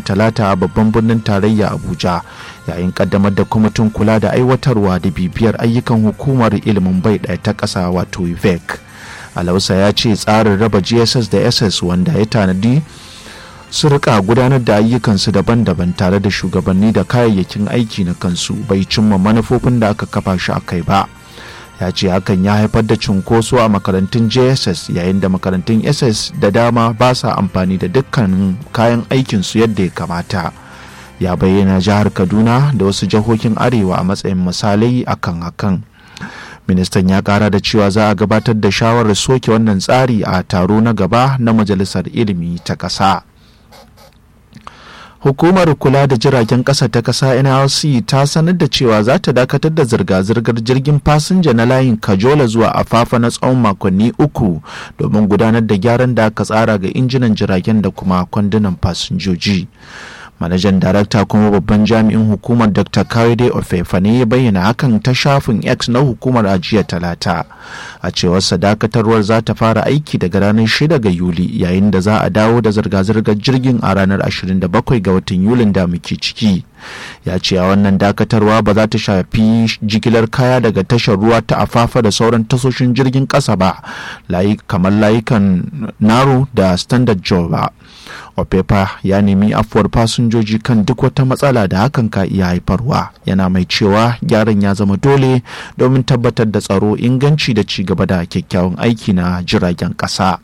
talata a babban birnin tarayya abuja yayin kaddamar da kwamitin kula da aiwatarwa da bibiyar ayyukan hukumar ilimin bai ɗaya ta ƙasa wato ivec alausa ya ce tsarin raba gss da ss wanda ya tanadi su rika gudanar da ayyukansu daban-daban tare da shugabanni da kayayyakin aiki na kansu bai cimma manufofin da aka kafa shi a kai ba ya ce hakan ya haifar da cunkoso a makarantun jss yayin da makarantun ss da dama ba sa amfani da dukkanin kayan aikinsu yadda ya kamata ya bayyana jihar kaduna da wasu jihohin arewa a matsayin misalai akan hakan ministan ya kara da cewa za a gabatar da shawarar soke wannan tsari a taro na gaba na majalisar ilimi ta ƙasa. hukumar kula da jiragen ƙasa ta ƙasa nlc ta sanar da cewa za ta dakatar da zirga-zirgar jirgin fasinja na layin kajola zuwa afafa na tsawon makonni uku domin gudanar da gyaran da aka tsara ga injinan jiragen da kuma kwandunan fasinjoji manajan darakta kuma babban jami'in hukumar dr kawide ofefa ne ya bayyana hakan ta shafin x na hukumar ajiya talata a cewar dakatarwar za ta fara aiki daga ranar 6 ga yuli yayin da za a dawo da zirga-zirgar jirgin a ranar 27 ga watan yulin da muke ciki ya ce a wannan dakatarwa ba za ta shafi jigilar kaya daga tashar ruwa ta afafa da sauran tasoshin jirgin ƙasa ba kamar layukan naro da standard joe ba Opepa ya nemi afuwar fasinjoji kan duk wata matsala da hakan ka iya haifarwa yana mai cewa gyaran ya zama dole domin tabbatar da tsaro inganci da ci gaba da kyakkyawan aiki na jiragen ƙasa.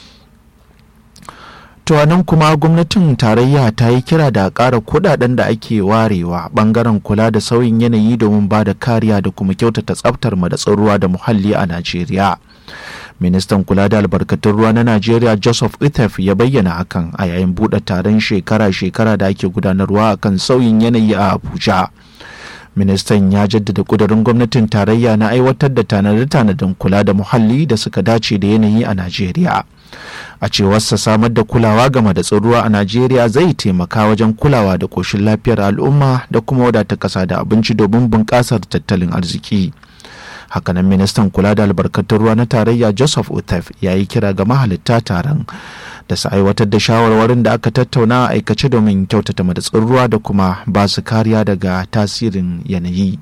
To nan kuma gwamnatin tarayya ta yi kira da ƙara kudaden da ake warewa bangaren kula da sauyin yanayi domin ba da kariya da kuma kyautata tsaftar madatsin ruwa da muhalli a Najeriya. ministan kula da albarkatun ruwa na najeriya joseph ithef ya bayyana hakan a yayin buɗe taron shekara-shekara da ake gudanarwa a kan sauyin yanayi a abuja ministan ya jaddada kudurin gwamnatin tarayya na aiwatar da tanade-tanaden kula da muhalli da suka dace da yanayi a najeriya a cewarsa samar da kulawa game da ruwa a najeriya zai taimaka wajen kulawa da koshin lafiyar al'umma da kuma wadata ƙasa da abinci domin bunƙasar tattalin arziki hakanan ministan kula da albarkatun ruwa na tarayya joseph utef ya yi kira ga mahalitta taron da su aiwatar da shawarwarin da aka tattauna a aikace domin kyautata madatsin ruwa da kuma ba su kariya daga tasirin yanayi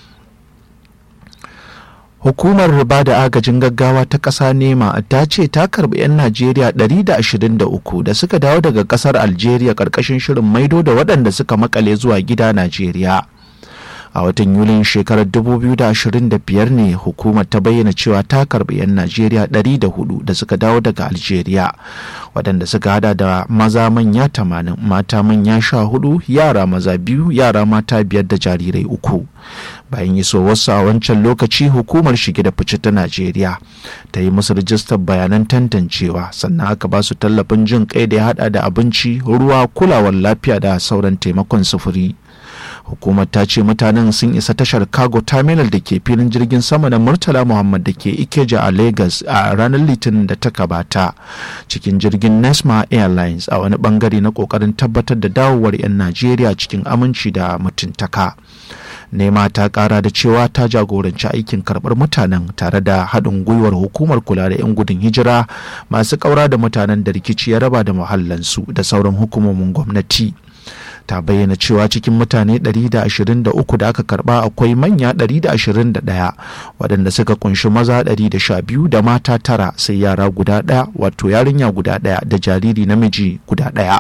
hukumar riba da agajin gaggawa ta ƙasa nema ta ce ta karbi 'yan najeriya 123 da suka dawo daga ƙasar algeria ƙarƙashin shirin maido da waɗanda suka makale zuwa gida najeriya a watan yulin shekarar 2025 ne hukumar ta bayyana cewa ta karbi 'yan najeriya 104 da suka dawo daga algeria waɗanda suka hada da maza manya 80 mata manya 14 yara maza biyu yara mata biyar da jarirai uku bayan isowarsu a wancan lokaci hukumar shige da fice ta najeriya ta yi musu rijistar bayanan tantancewa sannan aka ba su tallafin jin kai da ya hada da abinci ruwa kulawar lafiya da sauran taimakon sufuri hukumar ta ce mutanen sun isa tashar cargo terminal da ke filin jirgin sama na murtala muhammad da ke ikeja a lagos a ranar litinin da ta gabata cikin jirgin nesma airlines a wani bangare na kokarin tabbatar da dawowar 'yan najeriya cikin aminci da mutuntaka nema ta kara da cewa ta jagoranci aikin karbar mutanen tare da haɗin gwiwar hukumar kula da 'yan gudun hijira masu ƙaura da mutanen da rikici ya raba da muhallansu da sauran hukumomin gwamnati ta bayyana cewa cikin mutane 123 da aka karba akwai manya 121 waɗanda suka kunshi maza 112 da mata tara sai yara guda ɗaya wato yarinya guda ɗaya da jariri namiji guda ɗaya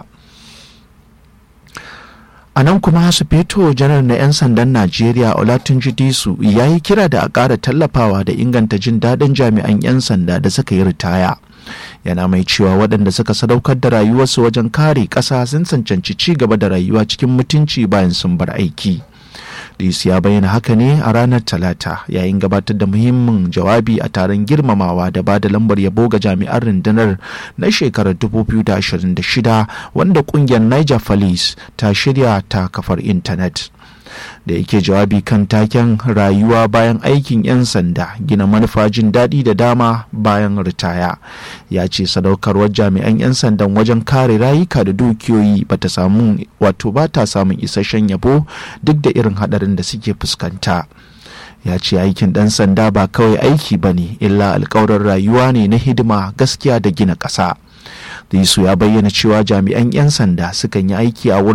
a nan kuma sufeto janar na 'yan sandan najeriya olatunji disu ya yi kira da a ƙara tallafawa da inganta jin daɗin jami'an 'yan sanda da suka yi ritaya yana mai cewa waɗanda suka sadaukar da rayuwarsu wajen kare ƙasa sun cancanci ci gaba da rayuwa cikin mutunci bayan sun bar aiki Dis ya bayyana haka ne a ranar Talata yayin gabatar da muhimmin jawabi a taron girmamawa da ba da lambar yabo ga jami'an rundunar na shekarar 2026 wanda kungiyar Niger Police ta shirya ta kafar intanet. da yake jawabi kan taken rayuwa bayan aikin 'yan sanda gina manufa jin daɗi da dama bayan ritaya ya ce sadaukarwar jami'an 'yan sandan wajen kare rayuka da dukiyoyi bata samu wato ba ta samun isasshen yabo duk da irin haɗarin da suke fuskanta ya ce aikin ɗan sanda ba kawai aiki ba ne illa alkawarin rayuwa ne na hidima gaskiya da gina ƙasa. Disu ya bayyana cewa jami'an 'yan sanda sukan yi aiki a wurin